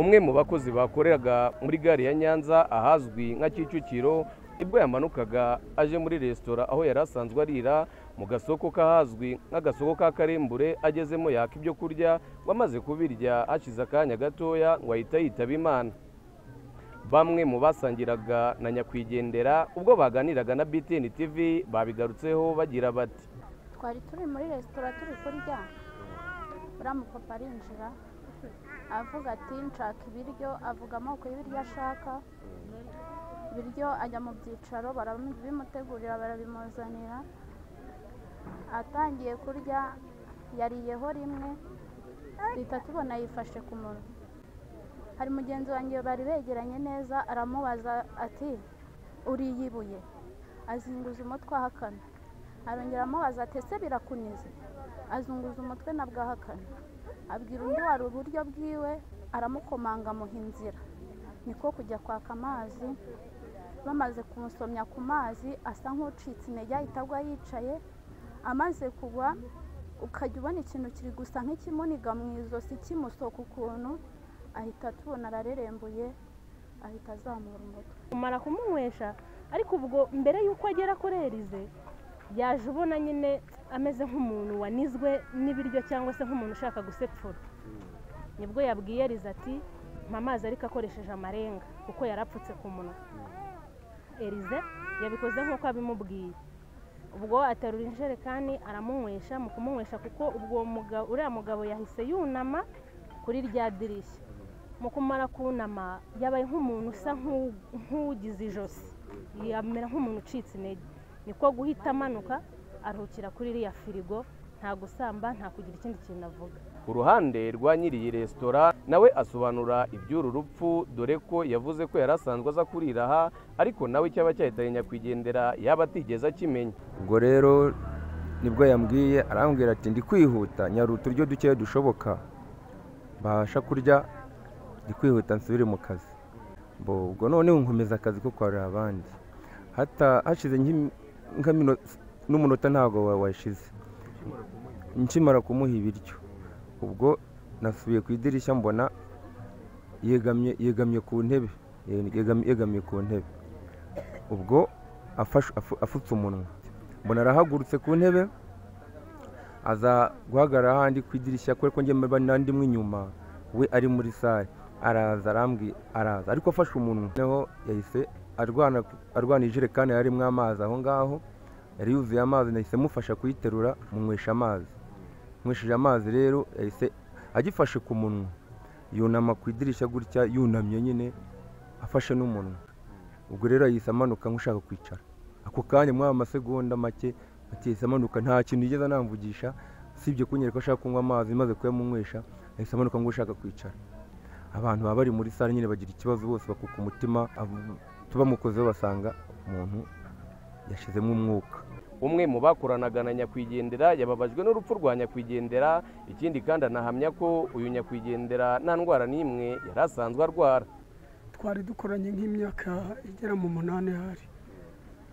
umwe mu bakozi bakoreraga muri gare ya nyanza ahazwi nka kicukiro ubwo yamanukaga aje muri resitora aho yari asanzwe arira mu gasoko k'ahazwi nk'agasoko ka karembure agezemo yaka ibyo kurya ngo amaze kubirya hashize akanya gatoya ngo ahita yitaba imana bamwe mu basangiraga na nyakwigendera ubwo baganiraga na BTN TV babigarutseho bagira bati twari turi muri resitora turi kurya uriya mupapa arinjira avuga ati nshaka ibiryo avuga amoko y'ibiryo ashaka ibiryo ajya mu byicaro barabimutegurira barabimuzanira atangiye kurya yariyeho rimwe duhita tubona yifashe ku munwa hari mugenzi wanjye bari begeranye neza aramubaza ati uriye ibuye azunguza umutwe ahakana arongera amubaza ati ese birakunize azunguza umutwe nabwo ahakana abwira undi wari uburyo bwiwe aramukomanga amuha inzira niko kujya kwaka amazi bamaze kumusomya ku mazi asa nk'ucitse intege ahita agwa yicaye amaze kugwa ukajya ubona ikintu kiri gusa nk'ikimuniga mu ijosi kimusoka ukuntu ahita tubona ararerembuye ahita azamura umutwe kumara kumunywesha ariko ubwo mbere y'uko agera kuri erize yaje ubona nyine ameze nk'umuntu wanizwe n'ibiryo cyangwa se nk'umuntu ushaka gusepfura nibwo yabwiye erize ati mpa amazi ariko akoresheje amarenga kuko yari apfutse ku munwa erize yabikoze nk'uko abimubwiye ubwo aterura injerekani aramunywesha mu kumunywesha kuko ubwo uriya mugabo yahise yunama kuri rya dirishya mu kumara kunama yabaye nk'umuntu usa nk'ugize ijosi yamera nk'umuntu ucitse intege niko guhita amanuka aruhukira kuri iriya firigo nta gusamba nta kugira ikindi kintu avuga ku ruhande rwa nyiri iyi resitora nawe asobanura iby'uru rupfu dore ko yavuze ko yari asanzwe aza kurira aha ariko nawe cyaba cyahitanye nyakwigendera yaba atigeze akimenya ubwo rero nibwo yambwiye arambwira ati ndi kwihuta nyari uturyo dukeya dushoboka mbasha kurya ndi kwihuta nsubire mu kazi ubwo noneho nkomeza akazi ko kwarura abandi hashize n'umunota ntabwo washize nkimara kumuha ibiryo ubwo nasubiye ku idirishya mbona yegamye yegamye ku ntebe yegamye ku ntebe ubwo afutse umunwa mbona arahagurutse ku ntebe aza guhagarara ahandi ku idirishya kubera ko ngemera n'andi mo inyuma we ari muri sare araza arambwi araza ariko afashe umunwa noneho yahise arwana arwana ijerekani yari arimo amazi aho ngaho yari yuzuye amazi nahise mufasha kuyiterura munywesha amazi nywesheje amazi rero yahise agifashe ku munwa yunama ku idirishya gutya yunamye nyine afashe n'umunwa ubwo rero yahise amanuka nk'ushaka kwicara ako kanya mwaba amasegonda make yahise amanuka nta kintu yigeze anamvugisha usibye kunyereka ko ashaka kunywa amazi maze kuyamunywesha yahise amanuka nk'ushaka kwicara abantu baba bari muri sare nyine bagira ikibazo bose bakuka umutima tubamukozeho basanga umuntu yashizemo umwuka umwe mu bakoranaga na nyakwigendera yababajwe n'urupfu rwa nyakwigendera ikindi kandi anahamya ko uyu nyakwigendera nta ndwara n'imwe yari asanzwe arwara twari dukoranye nk'imyaka igera mu munani hari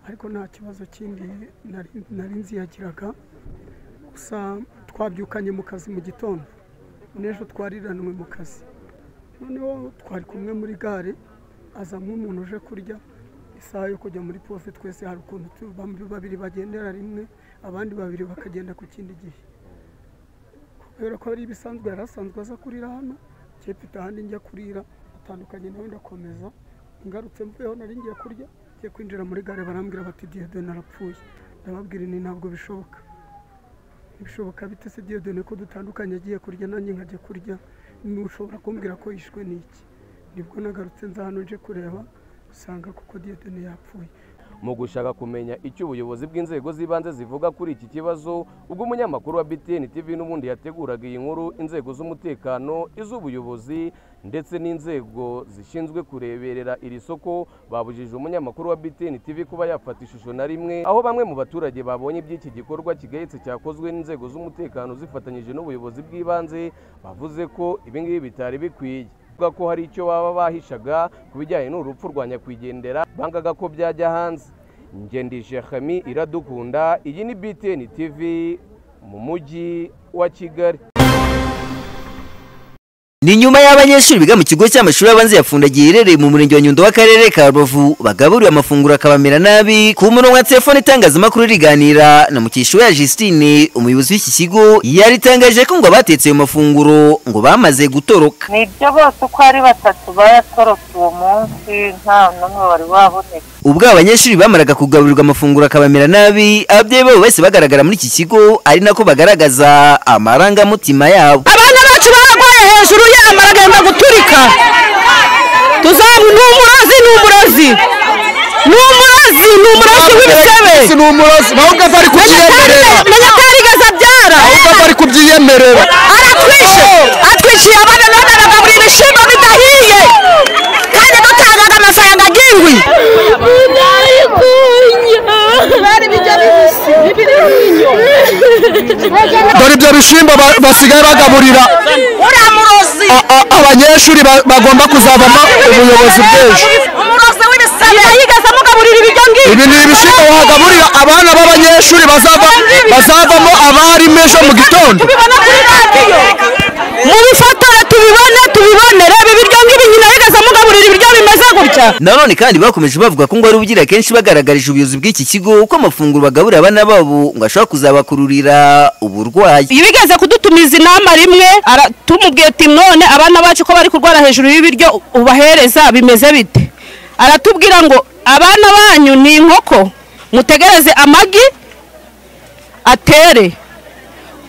ariko nta kibazo kindi nari- nari nzi yagiraga gusa twabyukanye mu kazi mu gitondo n'ejo twariranwe mu kazi noneho twari kumwe muri gare aza nk'umuntu uje kurya isaha yo kujya muri pofe twese hari ukuntu tu- bam- babiri bagendera rimwe abandi babiri bakagenda ku kindi gihe kubera ko ari ibisanzwe yari asanzwe aza kurira hano njye mfite ahandi njya kurira atandukanye nawe ndakomeza ngarutse mvuyeho nari ngiye kurya ngiye kwinjira muri gare barambwira bati diyodoni arapfuye ndababwira ni ntabwo bishoboka ntibishoboka bite se diyodoni ko dutandukanye agiye kurya nanjye nkajya kurya ntushobora kumbwira ko yishwe n'iki nibwo nagarutse nza hano nje kureba usanga kuko diyodoni yapfuye mu gushaka kumenya icyo ubuyobozi bw'inzego z'ibanze zivuga kuri iki kibazo ubwo umunyamakuru wa BTN TV n'ubundi yateguraga iyi nkuru inzego z'umutekano iz'ubuyobozi ndetse n'inzego zishinzwe kureberera iri soko babujije umunyamakuru wa BTN TV kuba yafata ishusho na rimwe aho bamwe mu baturage babonye iby'iki gikorwa kigayitse cyakozwe n'inzego z'umutekano zifatanyije n'ubuyobozi bw'ibanze bavuze ko ibi ngibi bitari bikwiye bavuga ko hari icyo baba bahishaga ku bijyanye n'urupfu rwa nyakwigendera bangaga ko byajya hanze ngendije Khami iradukunda iyi ni BTN TV mu mujyi wa Kigali ni nyuma y'abanyeshuri biga mu kigo cy'amashuri abanza ya fundagiye iherereye mu murenge wa nyundo w'akarere ka rubavu bagaburiwe amafunguro akabamera nabi ku murongo wa telefone itangazamakuru riganira na mukishiwe ya justine umuyobozi w'iki kigo yaritangaje ko ngo abatetse ayo mafunguro ngo bamaze gutoroka ni ibyo bose uko ari batatu bayatorotse uwo munsi nta n'umwe wari waboneka ubwo abanyeshuri bamaraga kugaburirwa amafunguro akabamera nabi ababyeyi babo bahise bagaragara muri iki kigo ari nako bagaragaza amarangamutima yabo abana bacu baragwaye hejuru y'amara agenda guturika tuzabu ni umurozi ni umurozi ni umurozi ni umurozi w'ibisebe ni umurozi ahubwo ava ari kubyiyemerera menya ko yarigeze abyara ahubwo ava ari kubyiyemerera aratwishe atwishiye abana none aragaburira ibishimbo bidahiye kandi dutangaga amafaranga agirwi dore ibyo bishimbo ba- basigaye bagaburira uriya murozi a- a- abanyeshuri ba- bagomba kuzavamo ubuyobozi bw'ejo umurozi w'ibisebe yigeze amugaburira ibiryo ngibyo ibi ni ibishyimbo wagaburira abana b'abanyeshuri bazava bazavamo abarimu ejo mu gitondo tubibona kuri radiyo mubifatore tubibone tubibonere ibi biryo ngibi nyina yigeze amugaburira ibiryo bimeze gutya nanone kandi bakomeje bavuga ko ngo ari ubugira kenshi bagaragarije ubuyobozi bw'iki kigo ko amafunguro bagaburira abana babo ngo ashobora kuzabakururira uburwayi iyo bigeze kudutumiza inama rimwe ara- tumubwiye ati none abana bacu ko bari kurwara hejuru y'ibiryo ubahereza bimeze bite aratubwira ngo abana banyu ni inkoko mutegereze amagi atere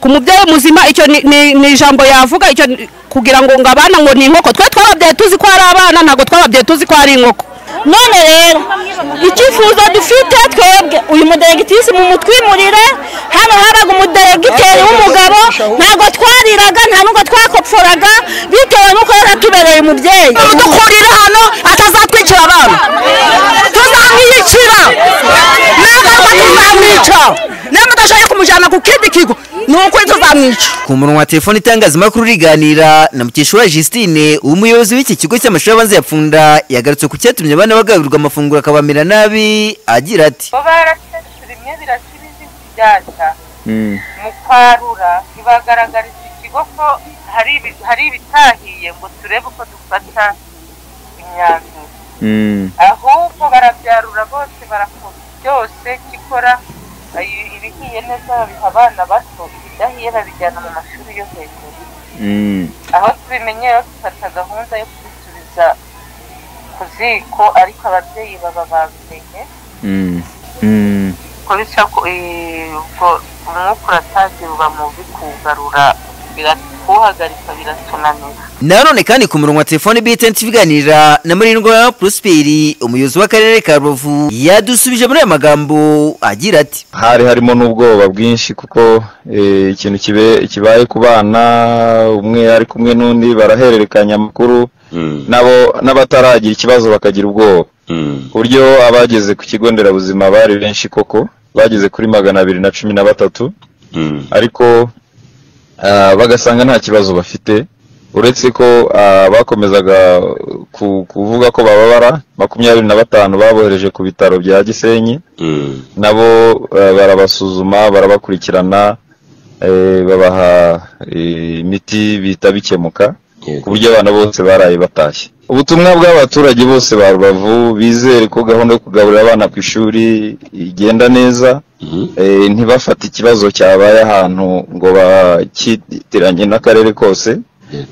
ku mubyeyi muzima icyo ni- ni ni ijambo yavuga icyo ni- kugira ngo ngo abana ngo ni inkoko twe twababyaye tuzi ko ari abana ntabwo twababyaye tuzi ko ari inkoko none rero icyifuzo dufite twebwe uyu mudelegitisi mu mutwimurire hano habaga umudelegiteri w'umugabo ntabwo twariraga nta nubwo twakopforaga bitewe n'uko yari atubereye umubyeyi dukurire hano atazatwicira abana tuzamwiyicira nagaruka tuzamwica niba mudashoboye kumujyana ku kindi kigo ni ukuri tuzamwica ku murongo wa telefone itangazamakuru riganira na mukeshura justine umuyobozi w'iki kigo cy'amashuri abanza ya pfunda yagarutse ku cyatumye abana bagaburirwa amafunguro akabamera nabi agira ati bo baraketse rimwe birakira izindi byacya mu kwarura ntibagaragariza ikigo ko hari ibi- hari ibitahiye ngo turebe uko dufata imyanzuro ahubwo barabyarura bose barakora byose gikora ayi- ibihiye neza babiha abana bato ibidahiye babijyana mu mashuri yo hejuru aho tubimenyera dufata gahunda yo kubisubiza ku ziko ariko ababyeyi baba babimenye ko bityo ko- eh, ubwo umwuka uratangira uba mubi kuwugarura kuwuhagarika biratunanira nanone kandi ku murongo wa telefone btn tubiganira na murindwa prosperi umuyobozi w'akarere ka rubavu yadusubije muri aya magambo agira ati hari harimo n'ubwoba bwinshi kuko eh, ikintu kibe- kibaye ku bana umwe ari kumwe n'undi barahererekanya amakuru nabo n'abataragira ikibazo bakagira ubwoba ku buryo abageze ku kigo nderabuzima bari benshi koko bageze kuri magana abiri na cumi na batatu ariko ah, bagasanga nta kibazo bafite uretse ko ah, bakomezaga ku- kuvuga ko bababara makumyabiri na batanu babohereje ku bitaro bya gisenyi nabo eh, barabasuzuma barabakurikirana eh, babaha eh, imiti bihita bikemuka ku buryo abana bose baraye batashye ubutumwa bw'abaturage bose ba rubavu bizere ko gahunda yo kugaburira abana ku ishuri igenda neza Eh, ntibafate ikibazo cyabaye ahantu ngo bakitiranye n'akarere kose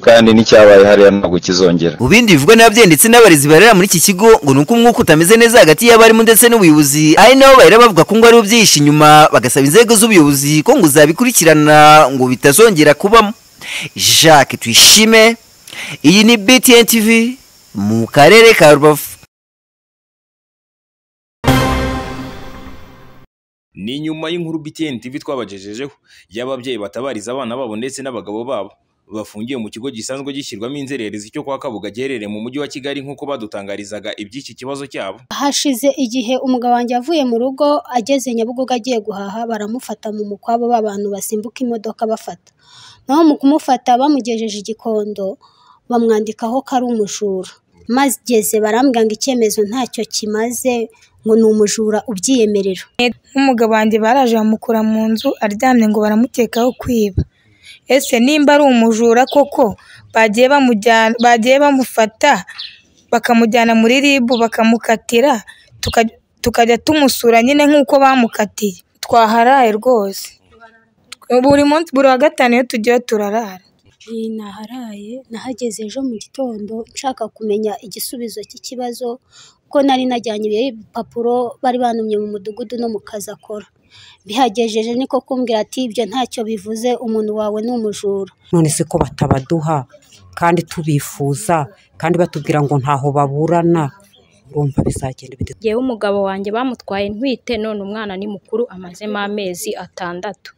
kandi n'icyabaye hariya ntabwo kizongera Mu bindi bivugwa n'ababyeyi ndetse n'abarezi barera muri iki kigo ngo ni uko umwuka utameze neza hagati y'abarimu ndetse n'ubuyobozi ari nabo bahera bavuga ko ngo aribo byihishe inyuma bagasaba inzego z'ubuyobozi ko ngo zabikurikirana ngo bitazongera kubamo jacques tuyishime iyi ni btn tv mu karere ka rubavu ni nyuma y'inkuru BTN TV twabagejejeho y'ababyeyi batabariza abana babo ndetse n'abagabo babo bafungiye mu kigo gisanzwe gishyirwamo inzererezi cyo kwa Kabuga giherereye mu mujyi wa Kigali nk'uko badutangarizaga iby'iki kibazo cyabo hashize igihe umugabo wanjye avuye mu rugo ageze nyabugogo agiye guhaha baramufata mu mukwabo b'abantu basimbuka imodoka bafata naho mu kumufata bamugejeje igikondo bamwandikaho ko ari umujura mageze barambwira ngo icyemezo ntacyo kimaze ngo ni umujura ubyiyemerera nk'umugabo wanjye baraje bamukura mu nzu aryamye ngo baramukekaho kwiba ese nimba ari umujura koko bagiye bamujyana bagiye bamufata bakamujyana muri ribu bakamukatira tuka- tukajya tumusura nyine nk'uko bamukatiye twaharaye rwose buri munsi buri wa gatanu iyo tugiye turarara Iyi naharaye nahageze ejo mu gitondo nshaka kumenya igisubizo cy'ikibazo kuko nari najyanye ibipapuro bari bantumye mu mudugudu no mu kazi akora bihagejeje niko kumbwira ati ibyo ntacyo bivuze umuntu wawe ni umujura none se ko batabaduha kandi tubifuza kandi batubwira ngo ntaho baburana urumva bizagenda bite yewe umugabo wanjye bamutwaye ntwite none umwana ni mukuru amazemo amezi atandatu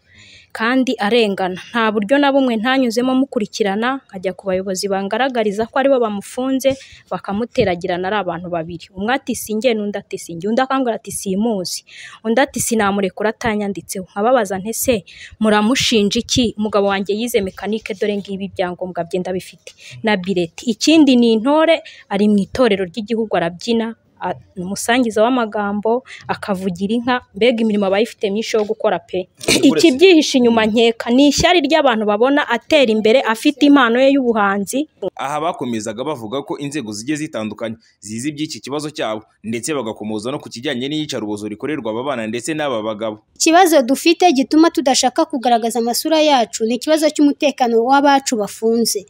kandi arengana nta buryo na bumwe ntanyuzemo mukurikirana nkajya ku bayobozi bangaragariza ko aribo bamufunze bakamuteragirana ari abantu babiri umwe ati sinjye n'undi ati sinjye undi akambwira ati simuzi undi ati sinamurekura atanyanditseho nkababaza ntese muramushinja iki umugabo wanjye yize mekanike dore ngibi ibyangombwa bye ndabifite na bireti ikindi ni intore ari mu itorero ry'igihugu arabyina a- ni umusangiza w'amagambo akavugira inka mbega imirimo aba ayifite myinshi yo gukora pe ikibyihishe inyuma nkeka ni ishyari ry'abantu babona atera imbere afite impano ye y'ubuhanzi aha bakomezaga bavuga ko inzego zigiye zitandukanye zizi iby'iki kibazo cyabo ndetse bagakomoza no ku kijyanye n'iyicarubozo rikorerwa aba bana ndetse n'aba bagabo ikibazo dufite gituma tudashaka kugaragaza amasura yacu ni ikibazo cy'umutekano w'abacu bafunze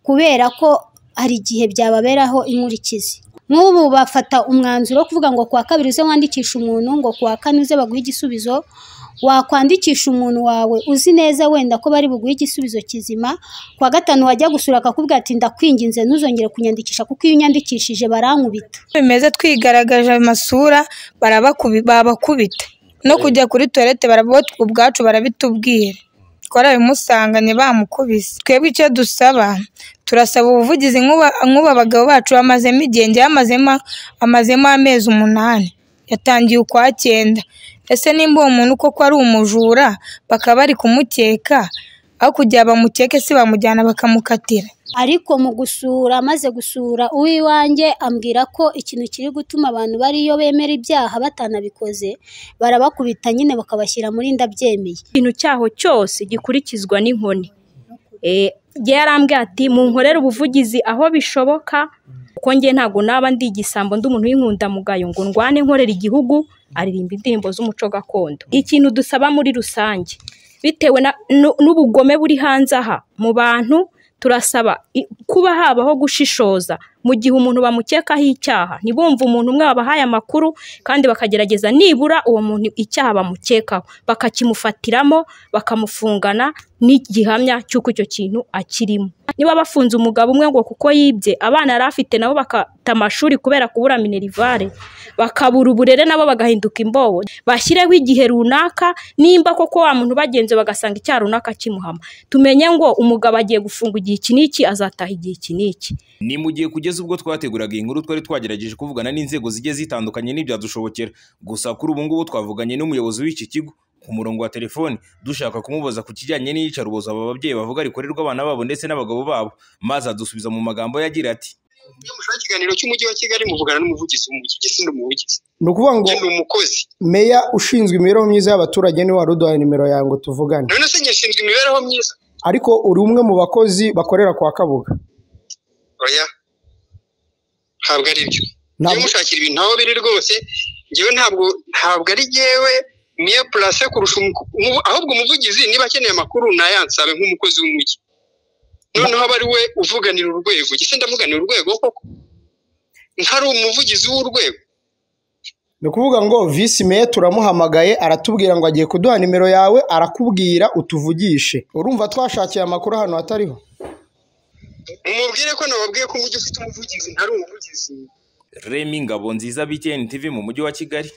kubera ko hari igihe byababeraho inkurikizi nk'ubu bafata umwanzuro wo kuvuga ngo kuwa kabiri uze wandikishe umuntu ngo kuwa kane uze baguhe igisubizo wakwandikisha umuntu wawe uzi neza wenda ko bari buguhe igisubizo kizima kuwa gatanu wajya gusura akakubwira ati ndakwinginze ntuzongere kunyandikisha kuko iyo unyandikishije barankubita bimeze twigaragaje amasura barabakubi- babakubita no kujya kuri tuwarete barabo ubwacu barabitubwira twarabimusanganye bamukubise twebwe icyo dusaba turasaba ubuvugizi nk'uba- nk'uba bagabo bacu bamazemo igihe njyewe amazemo amazemo amezi umunani yatangiye ukwa cyenda ese nimba uwo muntu koko ari umujura bakaba bari kumukeka aho kugira bamukeke si bamujyana bakamukatira ariko mu gusura amaze gusura uw'iwanjye ambwira ko ikintu kiri gutuma abantu bariyo bemera ibyaha batanabikoze barabakubita nyine bakabashyira muri ndabyemeye ikintu cyaho cyose gikurikizwa n'inkoni Eh, njye yarambwiye ati munkorere ubuvugizi aho bishoboka kuko njye ntabwo naba ndi igisambo ndi umuntu w'inkundamugayo ngo ndwane nkorera igihugu aririmba indirimbo z'umuco gakondo ikintu dusaba muri rusange bitewe na- nu- n'ubugome buri hanze aha mu bantu turasaba i- kuba habaho gushishoza mu gihe umuntu bamukekaho icyaha ntibumve umuntu umwe wabahaye amakuru kandi bakagerageza nibura uwo muntu icyaha bamukekaho bakakimufatiramo bakamufungana n'igihamya cy'uko icyo kintu akirimo niba bafunze umugabo umwe ngo kuko yibye abana yari afite nabo bakata amashuri kubera kubura minerivare bakabura uburere nabo bagahinduka imbobo bashyireho igihe runaka nimba koko wa muntu bagenze bagasanga icyaha runaka kimuhama tumenye ngo umugabo agiye gufungwa igihe iki n'iki azataha igihe iki n'iki ni mu gihe kugeza ubwo twateguraga iyi nkuru twari twagerageje kuvugana n'inzego zigiye zitandukanye n'ibyadushobokera gusa kuri ubu ngubu twavuganye n'umuyobozi w'iki kigo ku murongo wa telefoni dushaka kumubaza ku kijyanye n'iyicarubozo aba babyeyi bavuga rikorerwa abana babo ndetse n'abagabo babo maze adusubiza mu magambo yagira ati ikiganiro cy'umujyi wa kigali muvugana n'umuvugizi w'umujyi ugese ni umuvugizi ni ukuvuga ngo ni umukozi meya ushinzwe imibereho myiza y'abaturage niwe wari uduhaye nimero yawe ngo tuvugane none se njye nshinzwe imibereho myiza ariko uri umwe mu bakozi bakorera kwa kabuga oya ntabwo ari byo njyewe mushakira ibintu aho biri rwose njyewe ntabwo ntabwo ari njyewe miya purase kurusha umu- umu- ahubwo umuvugizi niba akeneye amakuru nayansabe nk'umukozi w'umujyi noneho aba ari we uvuganira urwego gise ndavuganira urwego koko ntari umuvugizi w'urwego ni ukuvuga ngo visi meya turamuhamagaye aratubwira ngo agiye kuduha nimero yawe arakubwira utuvugishe urumva twashakiye amakuru ahantu hatariho mumubwire ko nababwiye ko umujyi ufite umuvugizi ntari umuvugizi remi ngabo nziza btn tv mu mujyi wa kigali